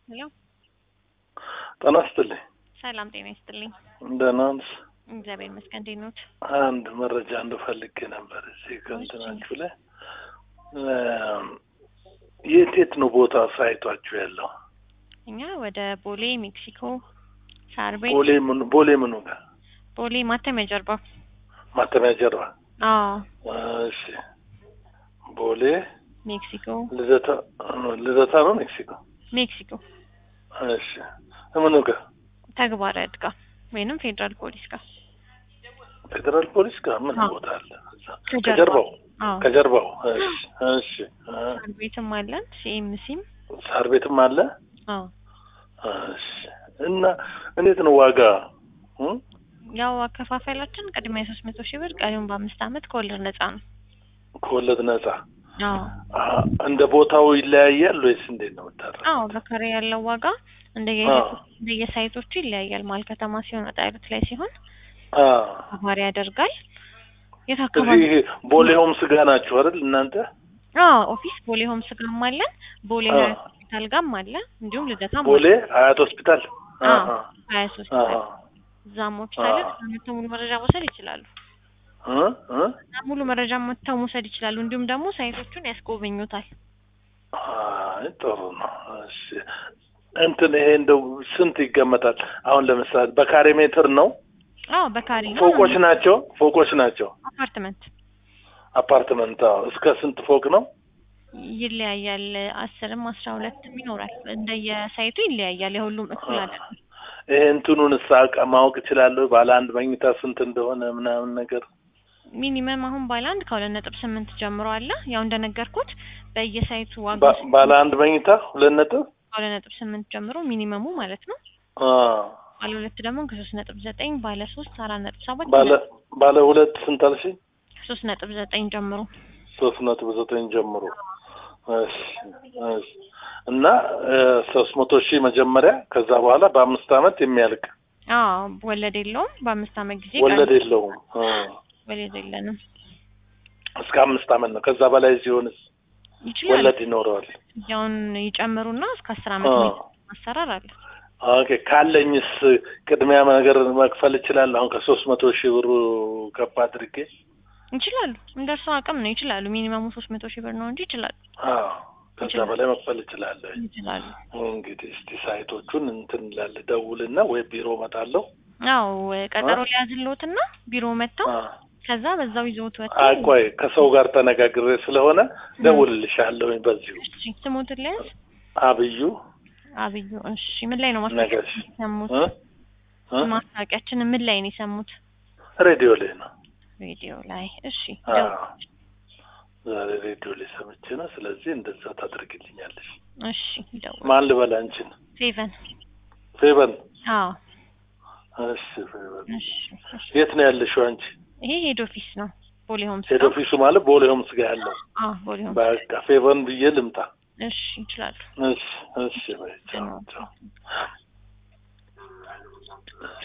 ሄሎ ጤና ይስጥልኝ። ሰላም ጤና ይስጥልኝ። ደህና ነሽ? እግዚአብሔር ይመስገን። እንዴት ኖት? አንድ መረጃ እንፈልግ ነበር እዚህ ከእንትናችሁ ላይ የት የት ነው ቦታ ሳይቷችሁ ያለው? እኛ ወደ ቦሌ ሜክሲኮ፣ ሳር ቤት፣ ቦሌ ምኑ ቦሌ ምኑ ጋር ቦሌ ማተሚያ ጀርባ። ማተሚያ ጀርባ? አዎ እሺ። ቦሌ ሜክሲኮ ልደታ ልደታ ነው ሜክሲኮ? ሜክሲኮ እሺ። ምኑ ጋር? ተግባረ ዕድ ጋር ወይንም ፌዴራል ፖሊስ ጋር ፌዴራል ፖሊስ ጋር ምን አዎ። ቦታ አለ? እዛ? ከጀርባው። ከጀርባው አዎ ከጀርባው። እሺ እሺ። አ፣ ሳር ቤትም አለን ሲኤምሲም። ሳር ቤትም አለ? አዎ እሺ። እና እንዴት ነው ዋጋ? እ? ያው አከፋፈላችን ቅድሚያ ሶስት መቶ ሺህ ብር ቀሪውን በአምስት አመት ከወለድ ነጻ ነው። ከወለድ ነጻ? አዎ አ፣ እንደ ቦታው ይለያያል ወይስ እንዴት ነው የምታደርገው? አዎ በካሬ ያለው ዋጋ እንደየ አዎ። እንደየሳይቶቹ ይለያያል። መሀል ከተማ ሲሆን ወጣ ያሉት ላይ ሲሆን አ፣ ተግባር ያደርጋል። የት አካባቢ? እዚህ ቦሌ ሆምስ ጋር ናችሁ አይደል እናንተ? አዎ ኦፊስ ቦሌ ሆምስ ጋርም አለን፣ ቦሌ አዎ። ሀያት ሆስፒታል ጋርም አለ፣ እንዲሁም ልደታም ቦሌ ሀያት ሆስፒታል? አዎ አሃ፣ ሀያት አሃ። ሆስፒታል እዛም ኦፊስ አለ። አዎ። መጥተው ሙሉ መረጃ መውሰድ ይችላሉ። እ? እ? እዛ ሙሉ መረጃ መጥተው መውሰድ ይችላሉ። እንዲሁም ደግሞ ሳይቶቹን ያስጎበኙታል። አይ ጥሩ ነው። እሺ እንትን ይሄ እንደው ስንት ይገመታል? አሁን ለምሳሌ በካሬ ሜትር ነው? አዎ በካሬ ነው። ፎቆች ናቸው? ፎቆች ናቸው? አፓርትመንት አፓርትመንት? አዎ። እስከ ስንት ፎቅ ነው? ይለያያል። አስርም አስራ ሁለትም ይኖራል። እንደየሳይቱ ይለያያል። የሁሉም እኩል አይደለም። ይሄ እንትኑን ሳቅ ማወቅ እችላለሁ? ባለ አንድ መኝታ ስንት እንደሆነ ምናምን ነገር ሚኒመም አሁን ባለ አንድ ከሁለት ነጥብ ስምንት ጀምሮ አለ። ያው እንደነገርኩት በየሳይቱ ዋጋ ባ- ባለ አንድ መኝታ ሁለት ነጥብ ከሁለት ነጥብ ስምንት ጀምሮ ሚኒመሙ ማለት ነው። አ፣ ባለ ሁለት ደግሞ ከሶስት ነጥብ ዘጠኝ ባለ ሶስት አራት ነጥብ ሰባት ባለ ባለ ሁለት ስንት አልሽኝ? ከሶስት ነጥብ ዘጠኝ ጀምሮ ሶስት ነጥብ ዘጠኝ ጀምሮ እሺ እሺ። እና ሶስት መቶ ሺህ መጀመሪያ ከዛ በኋላ በአምስት አመት የሚያልቅ አዎ ወለድ የለውም። በአምስት አመት ጊዜ ወለድ ቀሪ- የለውም። አ፣ ወለድ የለንም። እስከ አምስት አመት ነው። ከዛ በላይ ሲሆንስ ይችላል ወለድ ይኖረዋል። ያውን ይጨምሩና እስከ አስር አመት አ፣ የሚደርስ ማሰራር አለ። ኦኬ ካለኝስ ቅድሚያ ነገር መክፈል እችላለሁ? አሁን ከሶስት መቶ ሺህ ብሩ ከፍ አድርጌ ይችላሉ። እንደ እርሱ አቅም ነው ይችላሉ። ሚኒመሙ ሶስት መቶ ሺህ ብር ነው እንጂ ይችላሉ አዎ ከዛ ይችላል። በላይ መክፈል እችላለሁ። ይችላሉ። እንግዲህ እስቲ ሳይቶቹን እንትን ላለ ደውልና ወይ ቢሮ እመጣለሁ። አዎ ቀጠሮ አ? ሊያዝልዎትና ቢሮ መጥተው አ፣ ከዛ በዛው ይዘውት አይ ወጥተው ቆይ ከሰው ጋር ተነጋግሬ ስለሆነ ደውልልሻለሁ። በዚሁ እሺ ስሞትን ሊያዝ አብዩ አብዩ እሺ ምን ላይ ነው ነገሽ ማስታወቂያችን የሰሙት እ? እ? ማስታወቂያችን ምን ላይ ነው የሰሙት ሬዲዮ ላይ ነው። ሬዲዮ ላይ እሺ አዎ ደው- ዛሬ ሬዲዮ ላይ ሰምቼ ነው። ስለዚህ እንደዛ ታደርግልኛለሽ። እሺ ደው ማን ልበል አንቺን? ሴቨን ፌበን። አዎ እሺ ፌበን። እሺ እሺ የት ነው ያለሽው አንቺ? ይሄ ሄድ ኦፊስ ነው ቦሌ ሆምስ ሄድ ነው ኦፊሱ ማለት ቦሌ ሆምስ ጋር ያለው። አዎ ቦሌ ሆምስ በቃ ፌበን ብዬ ልምጣ። እሺ ይችላሉ እሺ እሺ በይ ቻው ቻው